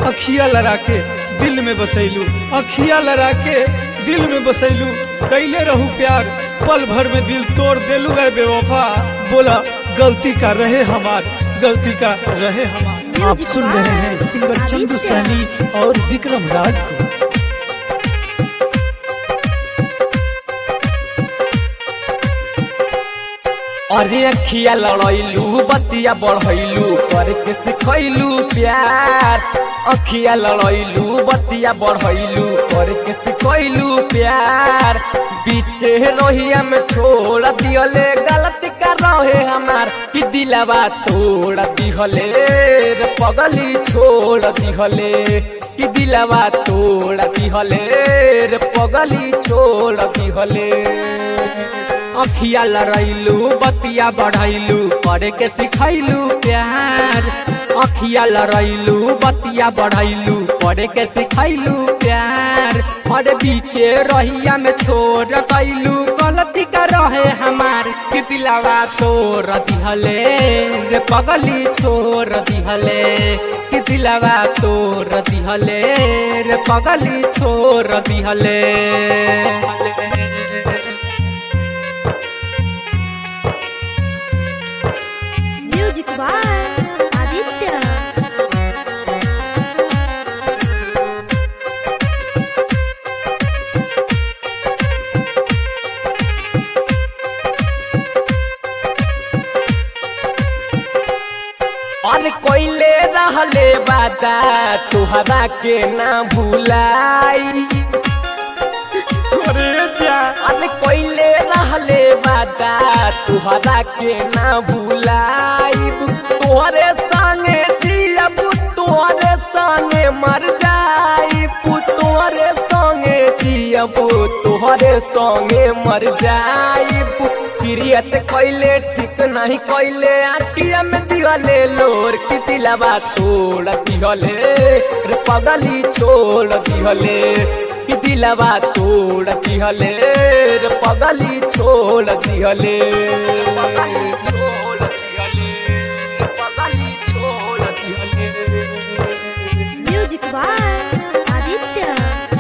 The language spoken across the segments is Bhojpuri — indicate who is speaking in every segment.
Speaker 1: अखिया लड़ा के दिल में बसैलू अखिया लड़ा के दिल में बसैलू कैले रहू प्यार पल भर में दिल तोड़ देलू है बेवफा बोला गलती का रहे हमार गलती का रहे हमार आप सुन रहे हैं सिंगर चंदू सैनी और विक्रम राज को
Speaker 2: अरे अखिया लड़ैलू बतिया बढ़ैलू करके सिखैलू प्यार अखिया लड़ैलू बतिया बढ़ैलू करके सिखैलू प्यार बीचे रोहिया में छोड़ दियले गलती कर रहे हमार कि दिलवा तोड़ दिहले रे पगली छोड़ दिहले कि दिलवा तोड़ दिहले रे पगली छोड़ दिहले अखिया लड़ैलू बतिया बढ़ैलू करे के सिखैलू प्यार अखिया लड़ैलू बतिया बढ़ैलू करे के सिखैलू प्यार और बीचे रहिया में छोड़ कैलू गलती कर रहे हमार कि दिलावा तोड़ दिहले रे पगली छोड़ दिहले कि दिलावा तोड़ दिहले रे पगली छोड़ दिहले
Speaker 3: म्यूजिक बाय आदित्य
Speaker 2: और कोइले रहले बादा तुहरा के ना भुलाई अरे जा अरे कोइले रहले बादा तुहरा के ना भुलाई तोहरे संगे जियब तोहरे संगे मर जाई तोहरे संगे जियब तोहरे संगे मर जाई प्रियत कैले ठीक नहीं कैले आखिया में दिहले लोर की दिलवा तोड़ दिहले रे पगली छोड़ दिहले की दिलवा तोड़ दिहले रे पगली छोड़ दिहले पगली छोड़ दिहले पगली छोड़ दिहले
Speaker 3: म्यूजिक बाय आदित्य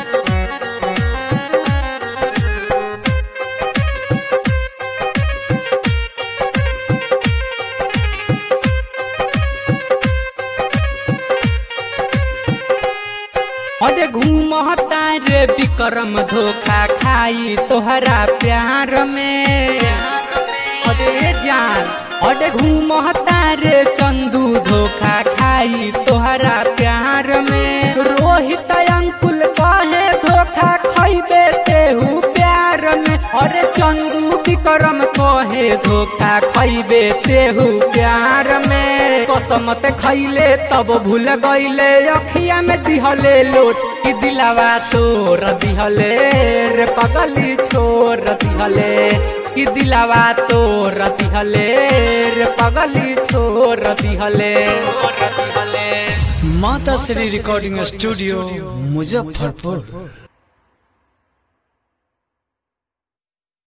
Speaker 4: अरे घूमता रे विक्रम धोखा खाई तोहरा प्यार में अरे जान अरे घूमता रे चंदू धोखा खाई तोहरा प्यार में रोहित अंकुल कहे धोखा खैबे तेहू प्यार में अरे चंदू विक्रम कहे धोखा खैबे तेहू प्यार में कसमत खैले तब भूल गईले अखिया में दिहले लोट कि दिलावा तोर दिहले रे पगली छोर दिहले कि दिलावा तोर दिहले रे पगली छोर दिहले
Speaker 1: माता श्री रिकॉर्डिंग स्टूडियो मुजफ्फरपुर